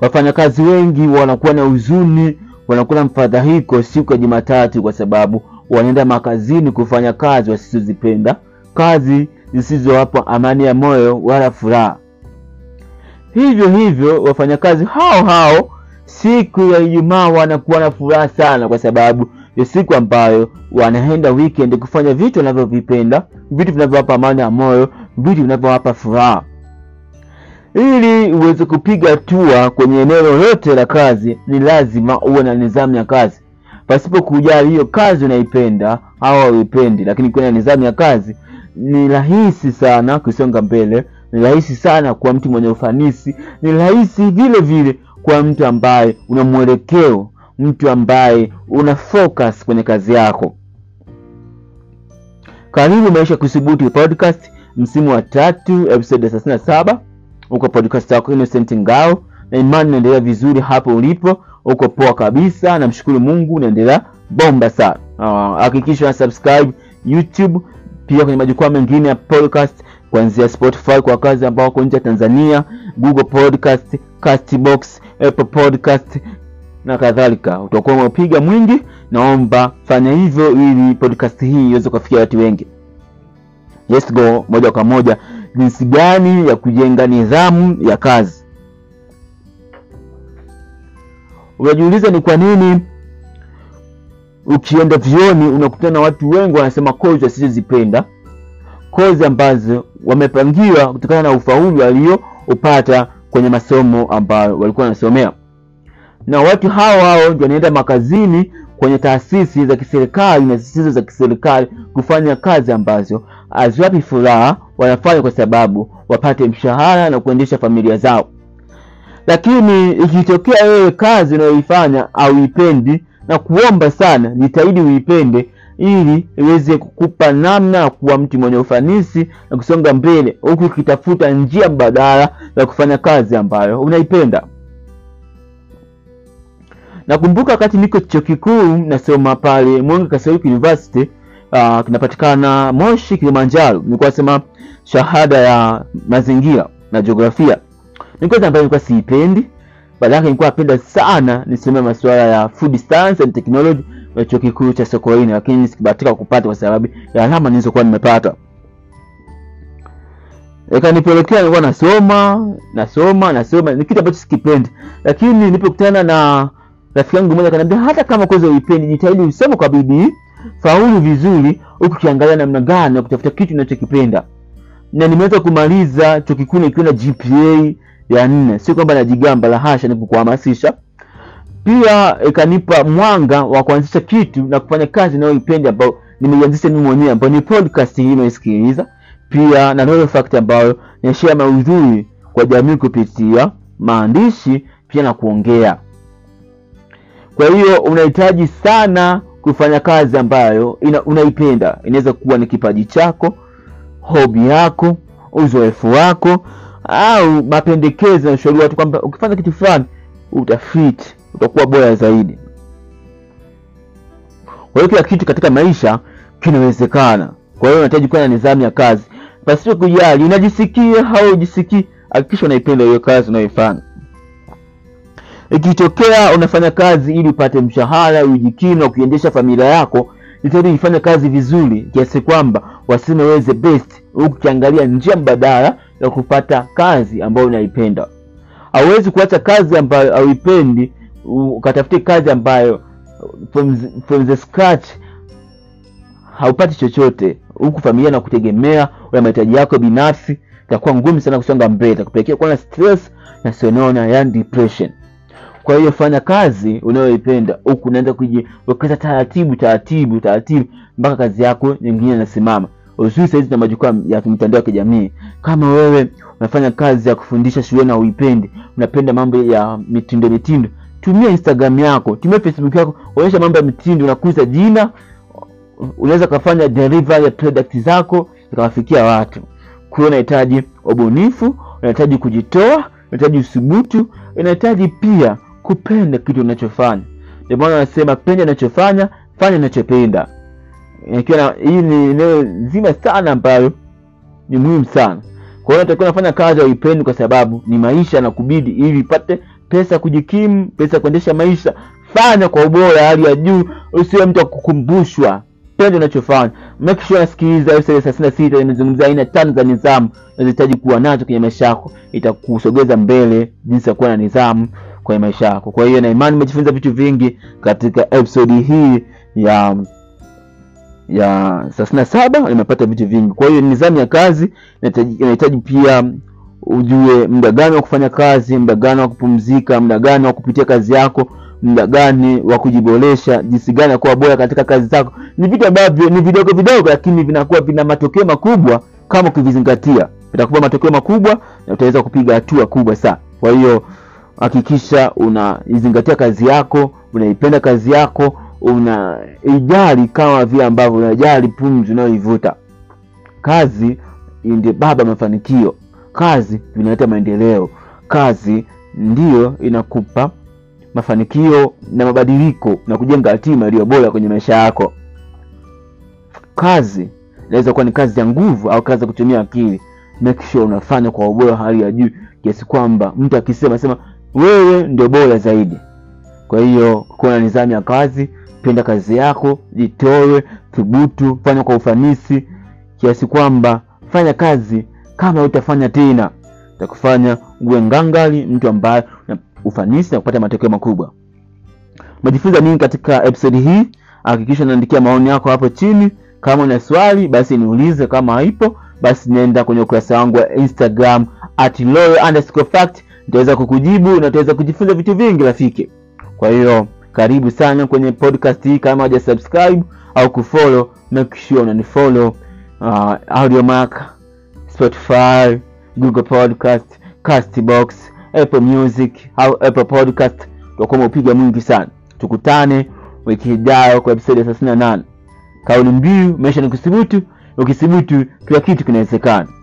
wafanyakazi wengi wanakuwa na huzuni, wanakuwa na mfadhaiko siku ya Jumatatu kwa sababu wanaenda makazini kufanya kazi wasizozipenda, kazi zisizowapa amani ya moyo wala furaha. Hivyo hivyo wafanyakazi hao hao siku ya Ijumaa wanakuwa na furaha sana, kwa sababu ni siku ambayo wanaenda weekend kufanya vitu wanavyovipenda, vitu vinavyowapa amani ya moyo, vitu vinavyowapa furaha. Ili uweze kupiga hatua kwenye eneo lolote la kazi, ni lazima uwe na nidhamu ya kazi, pasipo kujali hiyo kazi unaipenda au hauipendi. Lakini kuwa na nidhamu ya kazi, ni rahisi sana kusonga mbele, ni rahisi sana kuwa mtu mwenye ufanisi, ni rahisi vile vile kuwa mtu ambaye una mwelekeo, mtu ambaye una focus kwenye kazi yako. Karibu Maisha Kuthubutu podcast, msimu wa tatu, episode ya thelathini na saba. Uko podcast yako Innocent Ngao, na imani unaendelea vizuri hapo ulipo, uko poa kabisa. Namshukuru Mungu, unaendelea bomba sana. Hakikisha uh, una subscribe YouTube, pia kwenye majukwaa mengine ya podcast kuanzia Spotify kwa wakazi ambao wako nje ya Tanzania, Google Podcast, Castbox, Apple Podcast na kadhalika. Utakuwa umepiga mwingi. Naomba fanya hivyo ili podcast hii iweze kufikia watu wengi. Let's go moja kwa moja, jinsi gani ya kujenga nidhamu ya kazi. Unajiuliza ni kwa nini ukienda vioni unakutana na watu wengi wanasema kozi wasizozipenda, kozi ambazo wamepangiwa kutokana na ufaulu walioupata kwenye masomo ambayo walikuwa wanasomea, na watu hao hao ndio wanaenda makazini kwenye taasisi za kiserikali na zisizo za kiserikali kufanya kazi ambazo haziwapi furaha, wanafanya kwa sababu wapate mshahara na kuendesha familia zao. Lakini ikitokea wewe kazi unayoifanya auipendi, na kuomba sana, jitahidi uipende ili iweze kukupa namna ya kuwa mtu mwenye ufanisi na kusonga mbele, huku ukitafuta njia mbadala ya kufanya kazi ambayo unaipenda. Nakumbuka wakati niko chuo kikuu nasoma pale Mwenge Katolik University, uh, kinapatikana Moshi, Kilimanjaro. Nilikuwa nasema shahada ya mazingira na jiografia. Ni kozi ambayo nilikuwa siipendi, baada yake nilikuwa napenda sana nisomea masuala ya food science and technology ya chuo kikuu cha Sokoine, lakini sikubahatika kupata kwa sababu ya alama nilizokuwa nimepata. Ikanipelekea nilikuwa nasoma nasoma nasoma, ni kitu ambacho sikipendi, lakini nilipokutana na rafiki yangu mmoja akaniambia, hata kama kozi uipendi, jitahidi usome kwa bidii, faulu vizuri, huku ukiangalia namna gani ya kutafuta kitu unachokipenda. Na nimeweza kumaliza chuo kikuu nikiwa na GPA ya nne. Sio kwamba najigamba, la hasha, ni kukuhamasisha. Pia ikanipa mwanga wa kuanzisha kitu na kufanya kazi ninayoipenda, ambayo nimeianzisha mimi mwenyewe, ambayo ni podcast hii unayosikiliza, pia na Nolo Fact ambayo nashare maudhui kwa jamii kupitia maandishi pia na kuongea. Kwa hiyo unahitaji sana kufanya kazi ambayo ina, unaipenda. Inaweza kuwa ni kipaji chako, hobi yako, uzoefu wako, au mapendekezo na ushauri watu kwamba ukifanya kitu fulani utafiti, utakuwa bora zaidi. Kwa hiyo kila kitu katika maisha kinawezekana. Kwa hiyo unahitaji kuwa na nidhamu ya kazi, pasipo kujali unajisikia au ujisikii. Hakikisha unaipenda hiyo kazi unayoifanya. Ikitokea unafanya kazi ili upate mshahara, ujikimu na kuiendesha familia yako, jitahidi ifanye kazi vizuri kiasi kwamba waseme wewe the best, huku ukiangalia njia mbadala ya kupata kazi ambayo unaipenda. Hauwezi kuacha kazi ambayo hauipendi ukatafutia kazi ambayo from the, from the scratch haupati chochote, huku familia na kutegemea, una mahitaji yako binafsi, itakuwa ngumu sana kusonga mbele, itakupelekea kuwa na stress na sonona, yani depression. Kwa hiyo fanya kazi unayoipenda huku unaenda kujiwekeza taratibu taratibu taratibu mpaka kazi yako nyingine inasimama. Uzuri sahizi na majukwaa ya mitandao ya kijamii, kama wewe unafanya kazi ya kufundisha shule na uipendi, unapenda mambo ya mitindo mitindo, tumia Instagram yako, tumia Facebook yako, onyesha mambo ya mitindo, unakuza jina. Unaweza kufanya delivery ya product zako zikawafikia watu. Kwa hiyo unahitaji ubunifu, unahitaji kujitoa, unahitaji uthubutu, unahitaji pia kupenda kitu unachofanya. Ndio maana wanasema penda unachofanya, fanya unachopenda. Ikiwa hii ni eneo zima sana ambalo ni muhimu sana. Kwa hiyo unatakiwa unafanya kazi uipendi, kwa sababu ni maisha na kubidi, ili ipate pesa ya kujikimu pesa ya kuendesha maisha fanya kwa ubora hali ya juu usiwe mtu akukumbushwa pende unachofanya make sure nasikiliza episode thelathini na sita imezungumzia aina tano za nidhamu unazohitaji kuwa nazo kwenye maisha yako itakusogeza mbele jinsi ya kuwa na nidhamu kwenye maisha yako kwa hiyo na imani umejifunza vitu vingi katika episode hii ya ya thelathini na saba nimepata vitu vingi kwa hiyo nidhamu ya kazi inahitaji inahitaji pia ujue muda gani wa kufanya kazi muda gani wa kupumzika muda gani wa kupitia kazi yako muda gani wa kujiboresha jinsi gani ya kuwa bora katika kazi zako ni vitu ambavyo ni vidogo vidogo lakini vinakuwa vina matokeo makubwa kama ukivizingatia vitakupa matokeo makubwa na utaweza kupiga hatua kubwa sana kwa hiyo hakikisha unaizingatia kazi yako unaipenda kazi yako unaijali kama vile ambavyo unajali pumzi unayoivuta kazi ndio baba mafanikio kazi inaleta maendeleo kazi ndiyo inakupa mafanikio na mabadiliko na kujenga hatima iliyo bora kwenye maisha yako kazi inaweza kuwa ni kazi ya nguvu au kazi ya kutumia akili make sure unafanya kwa ubora hali ya juu kiasi kwamba mtu akisema sema wewe ndio bora zaidi kwa hiyo kuwa na nidhamu ya kazi penda kazi yako jitoe thubutu fanya kwa ufanisi kiasi kwamba fanya kazi kama utafanya tena takufanya uwe ngangali mtu ambaye una ufanisi na kupata matokeo makubwa umejifunza nini katika episode hii hakikisha unaandikia maoni yako hapo chini kama una swali basi niulize kama haipo basi nenda kwenye ukurasa wangu wa instagram at fact nitaweza kukujibu na utaweza kujifunza vitu vingi rafiki kwa hiyo karibu sana kwenye podcast hii kama haja subscribe au kufollow make sure unanifollow uh, audiomark spotify google podcast castbox apple music au apple podcast utakuwa umeupiga mwingi sana tukutane wiki ijayo kwa episode ya thelathini na nane kauli mbiu maisha ni kuthubutu ukithubutu kila kitu kinawezekana